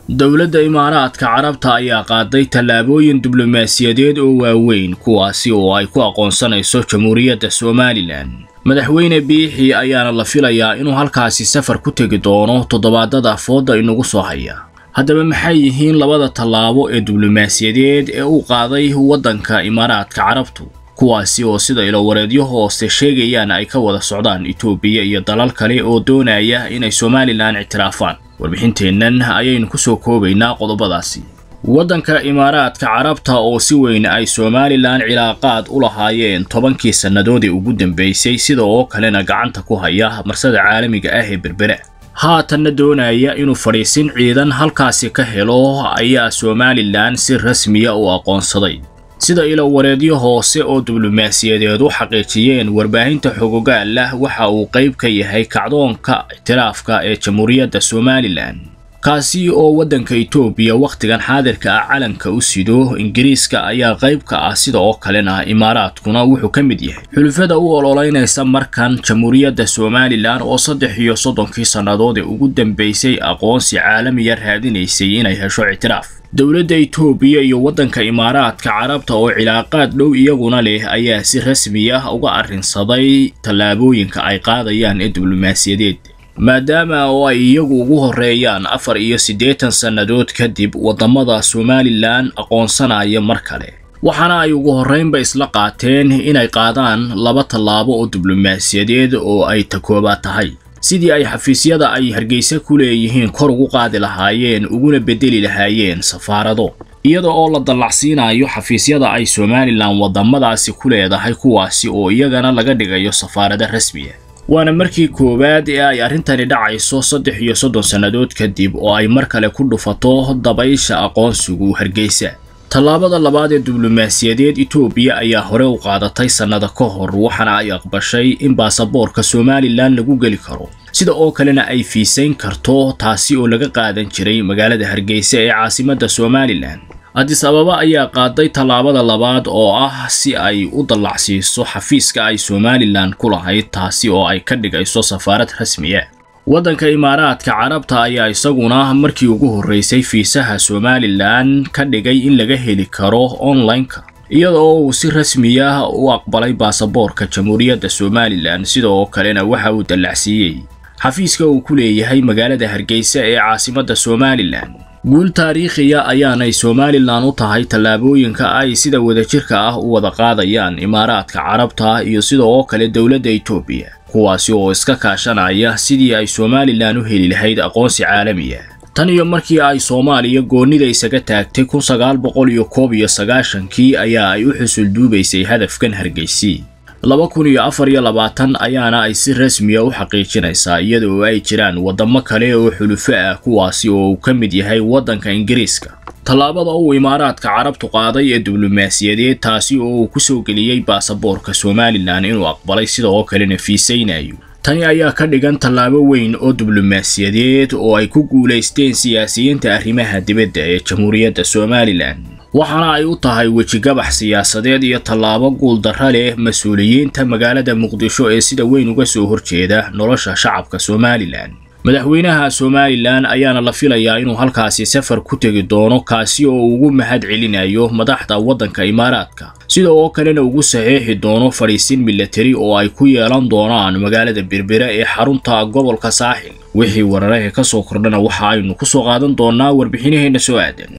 dowladda imaaraadka carabta ayaa qaaday tallaabooyin diblomaasiyadeed oo waaweyn kuwaasi oo ay ku aqoonsanayso jamhuuriyadda somalilan madaxweyne biixi ayaana la filayaa inuu halkaasi safar ku tegi doono toddobaadada fooda inagu soo haya haddaba maxay yihiin labada tallaabo ee diblomaasiyadeed ee uu qaaday waddanka imaaraadka carabtu kuwaasi oo sida ilowareedyo hoose sheegayaan ay ka wada socdaan itoobiya iyo dalal kale oo doonaya inay somalilan ictiraafaan warbixinteennan ayaynu ku soo koobaynaa qodobadaasi waddanka imaaraadka carabta oo si weyn ay somalilan cilaaqaad u lahaayeen tobankii sannadoodii ugu dambaysay sida oo kalena gacanta ku haya marsada caalamiga ah ee berbera haatanna doonaya inuu fadhiisin ciidan halkaasi ka helo ayaa somalilan si rasmiya u aqoonsaday sida ilowareedyo hoose oo diblomaasiyadeed u xaqiijiyeen warbaahinta xogogaal ah waxa uu qayb ka yahay kacdoonka ictiraafka ee jamhuuriyadda somalilan kaasi oo waddanka itoobiya wakhtigan xaadirka ah calanka u sido ingiriiska ayaa qayb ka ah sida oo kalena imaaraadkuna wuxuu ka mid yahay xulufada u ololeynaysa markan jamhuuriyadda somalilan oo saddex iyo soddonkii sannadood ee ugu dambaysay aqoonsi caalamiya raadinaysay inay hesho ictiraaf dowladda itoobiya iyo waddanka imaaraadka carabta oo cilaaqaad dhow iyaguna leh ayaa si rasmi ah uga arrinsaday tallaabooyinka ay qaadayaan ee diblomaasiyadeed maadaama oo ay iyagu ugu horreeyaan afar iyo siddeetan sannadood kadib waddamada somalilan aqoonsanaya mar kale waxaana ay ugu horraynba isla qaateen inay qaadaan laba tallaabo oo diblomaasiyadeed oo ay takoobaad tahay sidii ay xafiisyada ay hargeysa ku leeyihiin kor ugu qaadi lahaayeen uguna beddeli lahaayeen safaarado iyada oo la dallacsiinayo xafiisyada ay somalilan waddamadaasi ku leedahay kuwaasi oo iyagana laga dhigayo safaarado rasmiya waana markii koowaad ee ay arrintani dhacayso saddex iyo soddon sannadood kadib oo ay mar kale ku dhufato dabaysha aqoonsigu hargeysa tallaabada labaad ee diblomaasiyadeed itoobiya ayaa hore u qaadatay sannada ka hor waxaana ay aqbashay in baasaboorka somalilan lagu geli karo sida oo kalena ay fiisayn karto taasi oo laga qaadan jiray magaalada hargeysa ee caasimadda somalilan adis ababa ayaa qaaday tallaabada labaad oo ah si ay u dallacsiiso xafiiska ay somalilan ku lahayd taasi oo ay ka dhigayso safaarad rasmiya waddanka imaaraadka carabta ayaa isaguna markii ugu horraysay fiisaha somalilan ka dhigay in laga heli karo online-ka iyada oo uu si rasmiya u aqbalay baasaboorka jamhuuriyadda somalilan sida oo kalena waxa uu dallacsiiyey xafiiska uu ku leeyahay magaalada hargeysa ee caasimadda somalilan guul taariikhiya ayaanay somalilan u tahay tallaabooyinka ay sida wadajirka ah u wada qaadayaan imaaraadka carabta iyo sida oo kale dowladda itoobiya kuwaasi oo iska kaashanaya sidii ay somalilan u heli lahayd aqoonsi caalamiya tan iyo markii ay soomaaliya goonnida isaga taagtay kun sagaal boqol iyo koob iyo sagaashankii ayaa ay u xusul duubaysay hadafkan hargeysi laba kun iyo afar iyo labaatan ayaana ay si rasmiya u xaqiijinaysaa iyada oo ay jiraan waddamo kale oo xulufo ah kuwaasi oo uu ka mid yahay waddanka ingiriiska tallaabada uu imaaraadka carabtu qaaday ee diblomaasiyadeed taasi oo uu ku soo geliyey baasaboorka somalilan inuu aqbalay sida oo kalena fiisaynayo tani ayaa ka dhigan tallaabo weyn oo diblomaasiyadeed oo ay ku guulaysteen siyaasiyiinta arrimaha dibadda ee jamhuuriyadda somalilan waxaana ay u tahay wejigabax siyaasadeed iyo tallaabo guuldarra leh mas-uuliyiinta magaalada muqdisho ee sida weyn uga soo horjeeda nolosha shacabka somalilan madaxweynaha somalilan ayaana la filayaa inuu halkaasi safar ku tegi doono kaasi oo ugu mahad celinayo madaxda waddanka imaaraadka sida oo kalena ugu saxiixi doono fadhiisin milatari oo ay ku yeelan doonaan magaalada berbera ee xarunta gobolka saaxil wixii wararahe ka soo kordhana waxa aynu ku soo qaadan doonaa warbixinaheenna soo aadan